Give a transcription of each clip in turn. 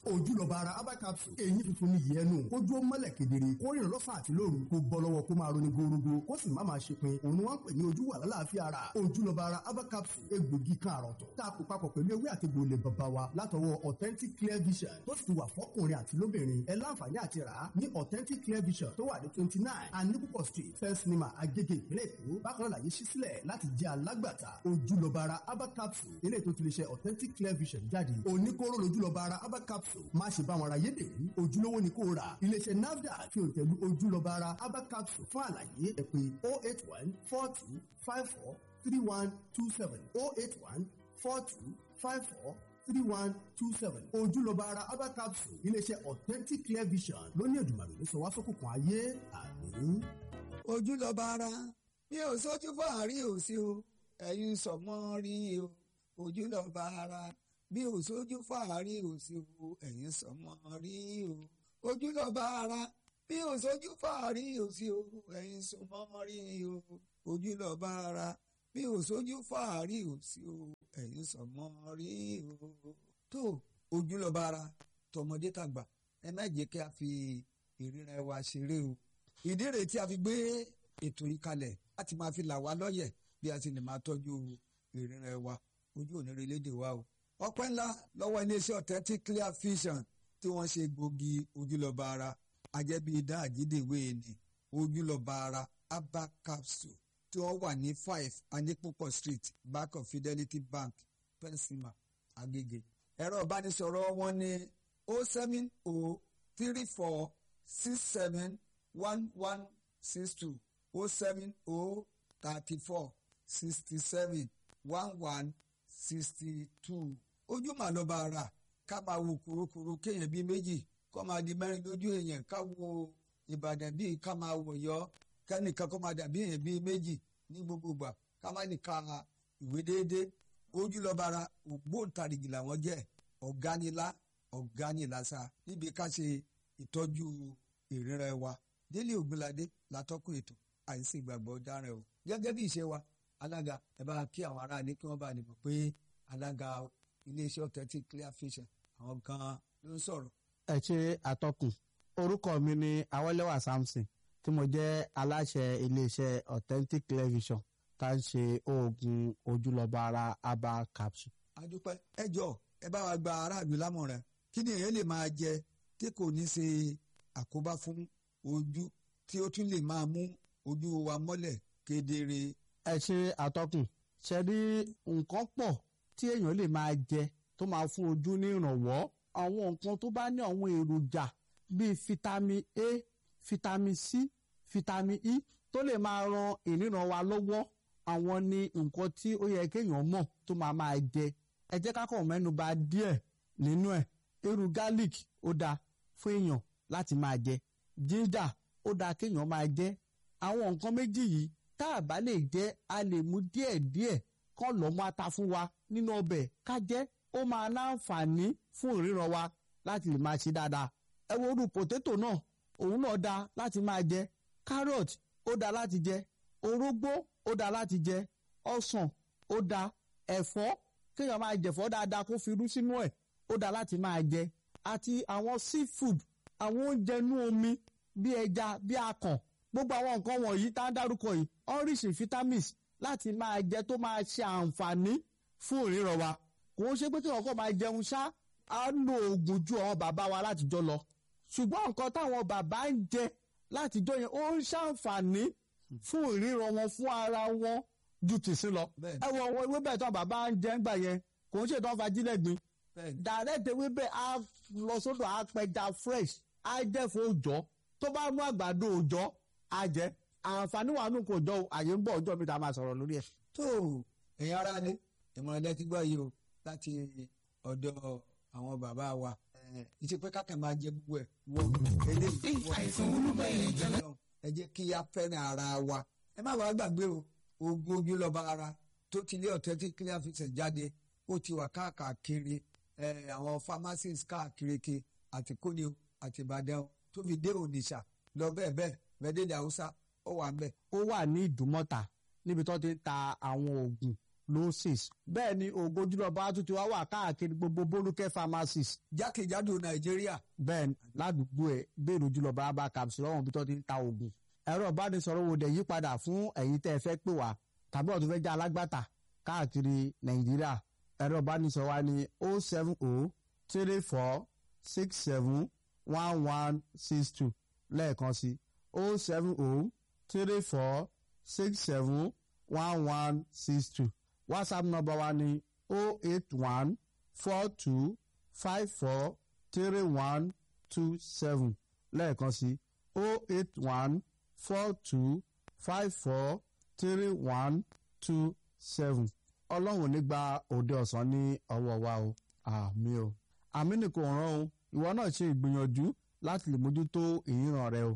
ojúlọ́ba ara herbal capsule èyí funfun ní ìyẹn nù ojú ó mọ́lẹ̀ kedere kó rìn lọ́sàn àti lóru kó bọ́ lọ́wọ́ kó máa roni gorogo kó sì má máa ṣe pin òun ni wọ́n ń pè ní ojú wà lálàáfíà ara ojúlọ́ba ara herbal capsule egbògi kan àrọ̀tọ̀ tá a kó papọ̀ pẹ̀lú ewé àti gbòòlè bàbá wa látọwọ́ authentic clear vision tó sì ti wà fọ́kùnrin àti lóbìnrin ẹ láǹfààní àti rà á ní authentic clear vision tó wà ní twenty nine anipupo street first cinema agege ìpínlẹ̀ èkó bákan náà làyè ṣí sílẹ̀ láti jẹ́ alágbàtà ojúlọ́ba ara herbal capsule eléyìí tó ti lè ṣe authentic clear vision jáde oníkóró lójúlọ́ba ara herbal capsule má ṣe bá wọn ra yédèrú ojúlówó ni kò rà iléeṣẹ́ nafdac fi òǹtẹ̀lú ojúlọ́ba ara herbal capsule fún àlàyé ẹ pè oh eight one four two five four three one two seven oh eight one four two five four three one two seven ojúlọ́ba ara herbal capsule iléeṣẹ́ authentic clear vision lóní ẹ̀dùnmọ̀rẹ́ ló sọ wá sókùnkùn ayé àmín. ojúlọ́ba ara mi ò sójú fàárí ò sí o ẹ̀yin sọ̀mọ́ rí o ojúlọ́ba ara bí ò sójú fàárí ò sí o ẹ̀yin sọ̀mọ́ rí o ojúlọ́ba ara bí ò sójú fàárí ò sí o ẹ̀yin sọ̀mọ́ rí o ojúlọ́ba ara bí ò sójú fàárí ò sí o ẹ̀yin sọ̀mọ́ rí o. tó ojúlọ́ba ara tọmọdé tàgbà ẹ má jẹ́ kí a fi ìríra wa ṣeré o ìdí rèé tí a fi gbé ètò yìí kalẹ̀ láti máa fi là wá lọ́yẹ̀ bí a sì lè máa tọ́jú ìrìnrìn wa ojú òníire lédè wa o. ọpẹ́ ńlá lọ́wọ́ iléeṣẹ́ authentic clear vision tí wọ́n ṣe gbòógì ojúlọ́ba ara ajẹ́bí idá àjídèwé ni ojúlọ́ba ara herbal capsule tí wọ́n wà ní five anipopo street back of fidelity bank pensima agege. ẹ̀rọ ìbánisọ̀rọ̀ wọn ní o seven o three four six seven one one six two o seven o thirty four sixty seven one one sixty two ojú mà lọ́ba ara ká máa wo kurukuru kéèyàn bíi méjì kó máa di mẹ́rin lójú èèyàn ká wo ìbàdàn bíi ká máa wò yọ kẹ́nìkan kó máa dàbí èèyàn bíi méjì ní gbogbo ìgbà ká má nìka ìwé déédéé ojú lọ́ba ara ògbóǹtarìgì làwọn jẹ́ ọ̀gánilá ọ̀gánilásá níbi ká ṣe ìtọ́jú ìrírẹ́ wa délé ògbóládé látọ́kùn ètò àìsí ìgbàgbọ́ dáràn o gẹ́gẹ́ bí ìṣe wa alága ẹ bá kí àwọn aráàlú kí wọ́n bá lè mọ̀ pé alága iléeṣẹ́ authentic clear vision àwọn gan-an ló ń sọ̀rọ̀. ẹ ṣe àtọkùn orúkọ mi ni awẹ́lẹ́wà samson tí mo jẹ́ aláṣẹ iléeṣẹ́ authentic clear vision tá à ń ṣe oògùn ojúlọ́ba ara herbal capsule. adúpẹ́ ẹ jọ ẹ bá wa gba aráàlú lámọ̀ràn kí ni èèyàn lè máa jẹ tí kò ní ṣe àkóbá fún ojú tí ó tún lè máa mú ojú wa mọ́lẹ̀ kedere. ẹ ṣe àtọkùn ṣe rí nǹkan pọ̀ tí èèyàn lè máa jẹ tó máa fún ojú ní ìrànwọ́ àwọn nǹkan tó bá ní àwọn èròjà bíi vitamin A vitamin C vitamin E tó lè máa ran ìríran wa lọ́wọ́ àwọn ni nǹkan tí ó yẹ kéèyàn mọ̀ tó máa máa jẹ ẹ jẹ́ ká kàn mẹ́nu bà díẹ̀ nínú ẹ̀ irú garlic ó dáa fún èèyàn láti máa jẹ ginger ó dáa kéèyàn máa jẹ àwọn nǹkan méjì yìí tá a bá lè jẹ a lè mú díẹ̀ díẹ̀ kọ́ lọ́mọ ata fún wa nínú ọbẹ̀ ká jẹ́ ó máa láǹfààní fún ìríran wa láti lè máa ṣe dáadáa ẹ wo orú potato náà òun náà dáa láti máa jẹ carrot ó dáa láti jẹ orógbó ó dáa láti jẹ ọsàn ó dáa ẹ̀fọ́ kéèyàn máa jẹ̀fọ́ dáadáa kó fi irú sínú ẹ̀ ó dáa láti máa jẹ àti àwọn seafood àwọn oúnjẹ inú omi bí ẹja bí akàn gbogbo àwọn nǹkan wọ̀nyí tá a dárúkọ yìí oríṣi vitamins láti máa jẹ tó máa ṣe àǹfààní fún ìríran wa kò ń ṣe pé kí ọkọ máa jẹun ṣá á lo oògùn ju àwọn bàbá wa látijọ́ lọ ṣùgbọ́n nǹkan táwọn bàbá ń jẹ látijọ́ yẹn ó ń ṣàǹfààní fún ìríran wọn fún ara wọn ju tìsín lọ ẹ wọ àwọn ewébẹ̀ tó bàbá ń jẹ ńgbà yẹn kò ń ṣètò ọ̀fàjílẹ̀ gbin direct ewébẹ̀ á lọ sódò á pẹja fresh á jẹ́ fún òòjọ́ tó bá mú àgbàdo òòjọ́ á jẹ́ àǹfààní wà nù kò jọ àyè ń bọ̀ ọjọ́ mi tá a máa sọ̀rọ̀ lórí ẹ̀. tó ẹ̀yin ará ni ìmọ̀ràn lẹ́tí gbọ́ yìí o láti ọ̀dọ̀ àwọn bàbá wa ìṣe pé kákan máa jẹ gbogbo ẹ̀ wọ eléyìí wọ ẹ jẹ́ kí a fẹ́ràn ara wa ẹ má wàá gbàgbé o ogun ojú lọ́ba ara tó ti lé authentic clear vision jáde ó ti wà káàkiri àwọn pharmacies káàkiri àti kóni o àti ìbàdàn tó fi dé ònìṣà lọ bẹ́ẹ̀ bẹ́ẹ̀ bẹ́ẹ̀dẹ́dẹ́ haúsá ó wà ńbẹ̀. ó wà ní ìdúmọ̀tà níbi tó ti ń ta àwọn oògùn tuberculosis bẹ́ẹ̀ ni oògùn ojúlọ́ba tún ti wá wà káàkiri gbogbo bolúkẹ́ pharmacies jákèjádò nàìjíríà bẹ́ẹ̀ ni ládùúgbò ẹ̀ bẹ́ẹ̀ ojúlọ́ba herbal capsule lọ́wọ́n bí tó ti ń ta oògùn ẹ̀rọ ìbánisọ̀rọ̀ wo dẹ̀ yípadà fún ẹ̀yin tẹ́ ẹ fẹ́ pè wá tàbí ọ̀tún fẹ́ jẹ́ alágbàtà káàkiri nàìjíríà ẹ̀rọ ìbánisọ̀rọ̀ wa ni o seven o three four six seven one one six two lẹ́ẹ̀kan sí o seven o three four six seven one one six two whatsapp number wa ni o eight one four two five four three one two seven lẹ́ẹ̀kan sí o eight one four two five four three one two seven ọlọ́run ò ní gba òde ọ̀sán ní ọwọ́ wa o àmì o àmì ni kò rán o ìwọ náà ṣe ìgbìyànjú láti lè mójútó ìyíran rẹ o.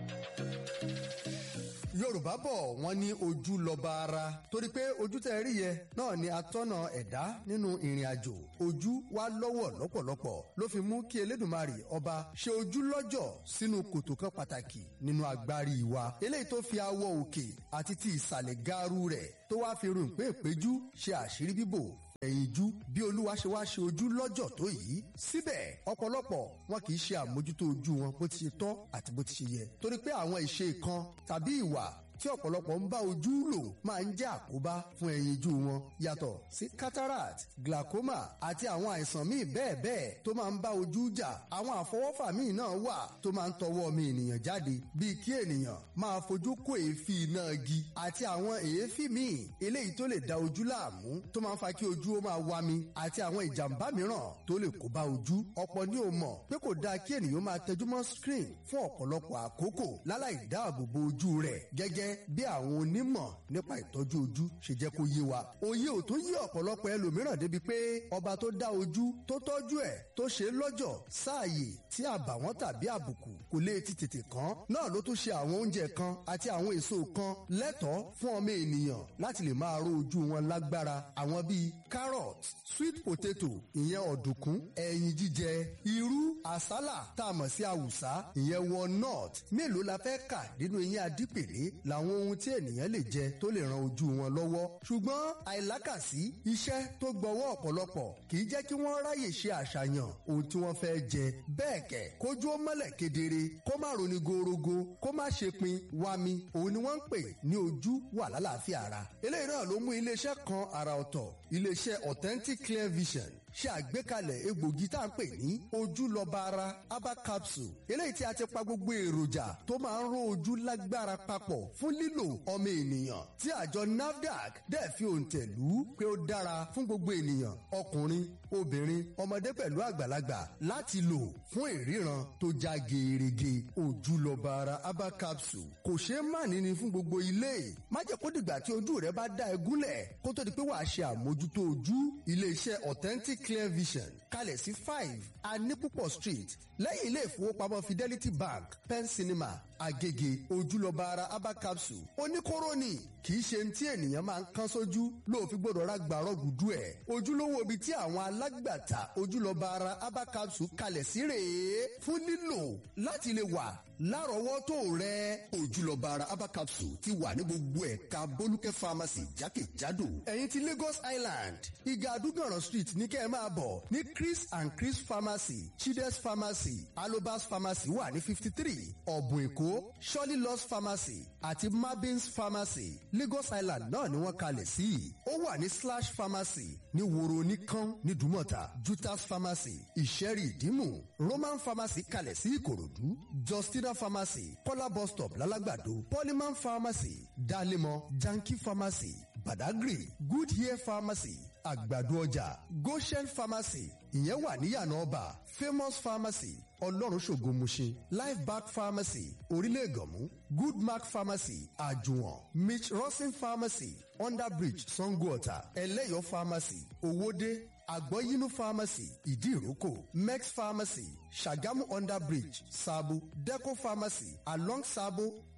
yorùbá bọ̀ wọ́n ní ojú lọ́ba ara torí pé ojú tẹ́ rí yẹ náà ni atọ́nà ẹ̀dá nínú ìrìn àjò ojú wa lọ́wọ́ lọ́pọ̀lọpọ̀ ló fi mú kí elédùnmarè ọba ṣe ojú lọ́jọ̀ sínú kòtò kan pàtàkì nínú agbárí wa eléyìí tó fi awọ òkè àti ti ìsàlẹ̀ gaaru rẹ̀ tó wá fi rìn pé ìpéjú ṣe àṣírí bíbò ẹ̀yinjú bí olúwa ṣe wá ṣe ojú lọ́jọ̀ tó yìí síbẹ̀ ọ̀pọ̀lọpọ̀ wọn kì í ṣe àmójútó ojú wọn bó ti ṣe tọ́ àti bó ti ṣe yẹ torí pé àwọn ìṣe kan tàbí ìwà tí ọ̀pọ̀lọpọ̀ ń bá ojú lò máa ń jẹ́ àkóbá fún ẹyinjú wọn yàtọ̀ sí cataract glaucoma àti àwọn àìsàn míì bẹ́ẹ̀ bẹ́ẹ̀ tó máa ń bá ojú jà àwọn àfọwọ́fà míì náà wà tó máa ń tọwọ́ ọmọ ènìyàn jáde bíi kí ènìyàn máa fojú kó èéfín iná igi àti àwọn èéfín míì eléyìí tó lè da ojú láàmú tó máa ń fa kí ojú ó máa wá mi àti àwọn ìjàmbá mìíràn tó lè kó bá ojú ọ̀pọ̀ ní o mọ̀ pé kò dáa kí ènìyàn máa tẹjúmọ́ screen fún ọ̀pọ̀lọpọ̀ àkókò láláì dáàbò bo ojú rẹ̀ gẹ́gẹ́ bí àwọn onímọ̀ nípa ìtọ́jú ojú ṣe jẹ́ kó yé wa. òye ò tún yé ọ̀pọ̀lọpọ̀ ẹlòmíràn débi pé ọba tó dá ojú tó tọ́jú ẹ̀ tó ṣe lọ́jọ̀ sáàyè tí àbàwọ́n tàbí àbùkù kò lè ti tètè kàn náà ló tún ṣe àwọn oúnjẹ kan àti àwọn èso kan lẹ́tọ̀ọ́ fún ọmọ ènìyàn láti lè máa ró ojú wọn lágbára àwọn bíi carrot sweet potato ìyẹn ọ̀dùnkún ẹyin jíjẹ irú àsálà tá a mọ̀ sí àwùsá ìyẹn walnut mélòó la fẹ́ kà nínú eyín adípèlé làwọn ohun tí ènìyàn lè jẹ tó lè ran ojú wọn lọ́wọ́ ṣùgbọ́n àìlákàsí iṣẹ́ tó gbọ́wọ́ ọ̀pọ̀lọpọ̀ kì í jẹ́ kí wọ́n ráyè ṣe àṣàyàn ohun tí wọ́n fẹ́ jẹ bẹ́ẹ̀ kẹ̀ kójú ó mọ́lẹ̀ kedere kó má roni gorogo kó má ṣe pin wami òun ni wọ́n ń pè ní ojú wà lálàáfíà ara eléyìí náà ló mú iléeṣẹ́ kan àrà ọ̀tọ̀ iléeṣẹ́ authentic clear vision ṣe àgbékalẹ̀ egbògi tá à ń pè ní ojúlọ́ba ara herbal capsule eléyìí tí a ti pa gbogbo èròjà tó máa ń ró ojú lágbára papọ̀ fún lílò ọmọ ènìyàn tí àjọ nafdac dẹ̀ fi òǹtẹ̀ lù ú pé ó dára fún gbogbo ènìyàn ọkùnrin obìnrin ọmọdé pẹ̀lú àgbàlagbà láti lò fún ìríran tó já gerege ojúlọ́ba ara herbal capsule kò ṣeé má níní fún gbogbo ilé má jẹ́ kó dìgbà tí ojú rẹ bá dá ẹ gúnlẹ̀ kó tó di pé wàá ṣe àmójútó ojú iléeṣẹ́ authentic clear vision kalẹ̀ sí five anipupo street lẹ́yìn ilé ìfowópamọ́ fidelity bank pen cinema agege ojúlọ́ba ara herbal capsule oníkóró ni kì í ṣe ní tí ènìyàn máa ń kán sójú lóòfin gbọ́dọ̀ ra gbàrọ́ gùdú ẹ̀ ojúlówó ibi tí àwọn alágbàtà ojúlọ́ba ara herbal capsule kalẹ̀ sí rèé fún lílò láti lè wà lárọ̀ọ́wọ́tó rẹ ojúlọ́ba ara herbal capsule ti wà ní gbogbo ẹ̀ka bólúkẹ́ pharmacy jákèjádò ẹ̀yin ti lagos island ìgà àdúgbòràn street ní kẹ́ ẹ máa bọ̀ ní chris and chris pharmacy chides pharmacy alobas pharmacy wà ní fifty three ọ̀bùn èkó shirley loss pharmacy àti mabins pharmacy lagos island náà ni wọ́n kalẹ̀ sí ó wà ní slash pharmacy ní woro oníkan ní dùmọ̀tà jutas pharmacy ìṣẹ́rì ìdímù roman pharmacy kalẹ̀ sí ìkòròdú justina pharmacy kọ́lá bus stop lálágbàdo polyman pharmacy dalemo janki pharmacy badagry good hair pharmacy àgbàdo ọjà goshen pharmacy ìyẹn wà níyànà ọba famous pharmacy ọlọ́run ṣògo mushin life back pharmacy orílẹ̀ ègànmú good mark pharmacy àjùwọ̀n mitch rosin pharmacy underbridge sangoota ẹlẹ́yọ̀ pharmacy owóde àgbọ̀yínú pharmacy ìdíròkò mex pharmacy ṣàgámù underbridge sabo deco pharmacy along sabo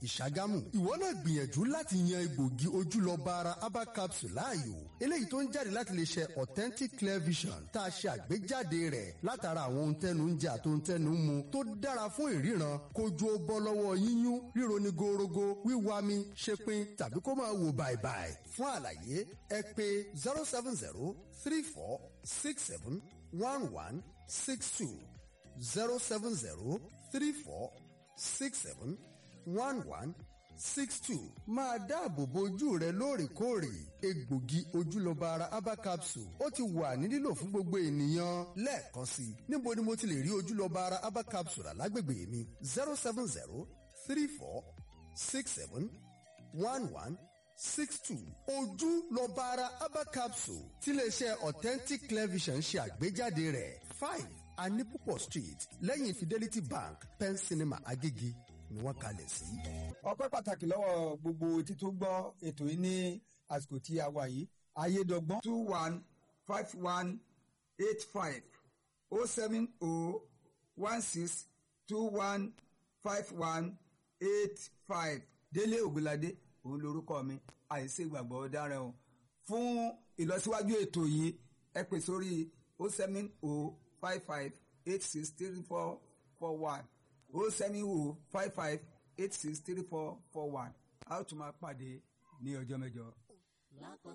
ìṣàgámù ìwọ náà gbìyànjú láti yan egbògi ojúlọ́ba ara herbal capsule láàyò eléyìí tó ń jáde láti lè ṣe authentic clear vision tá a ṣe àgbéjáde rẹ̀ látara àwọn ohun tẹnu ń jẹ àti ohun tẹnu ń mu tó dára fún ìríran kojú ó bọ́ lọ́wọ́ yíyún ríro ní gorogo wíwami ṣepin tàbí kó máa wò bàìbàì fún àlàyé ẹ pè zero seven zero three four six seven one one six two zero seven zero three four six seven one one six two máa dáàbò bo ojú rẹ lóòrèkóòrè egbògi ojúlọ́ba ara herbal capsule ó ti wà ní lílò fún gbogbo ènìyàn lẹ́ẹ̀kan sí i níbo ni mo ti lè rí ojúlọ́ba ara herbal capsule alágbègbè mi zero seven zero three four six seven one one six two ojúlọ́ba ara herbal capsule tiléeṣẹ́ authentic clear vision ṣe àgbéjáde rẹ̀ five anipupo street lẹ́yìn fidelity bank pen cinema agége ni wọ́n kalẹ̀ sí. ọpẹ́ pàtàkì lọ́wọ́ gbogbo etí tó gbọ́ ètò yìí ní àsìkò tí a wà yìí ayédọ́gbọ́n two one five one eight five oh seven oh one six two one five one eight five délé ògbóládé òun lorúkọ mi àìsí ìgbàgbọ́ dára o fún ìlọsíwájú ètò yìí ẹ pè sórí oh seven oh five five eight six three four four one oh seven oh five five eight six three four four one a ó tún máa pàdé ní ọjọ́ mẹ́jọ.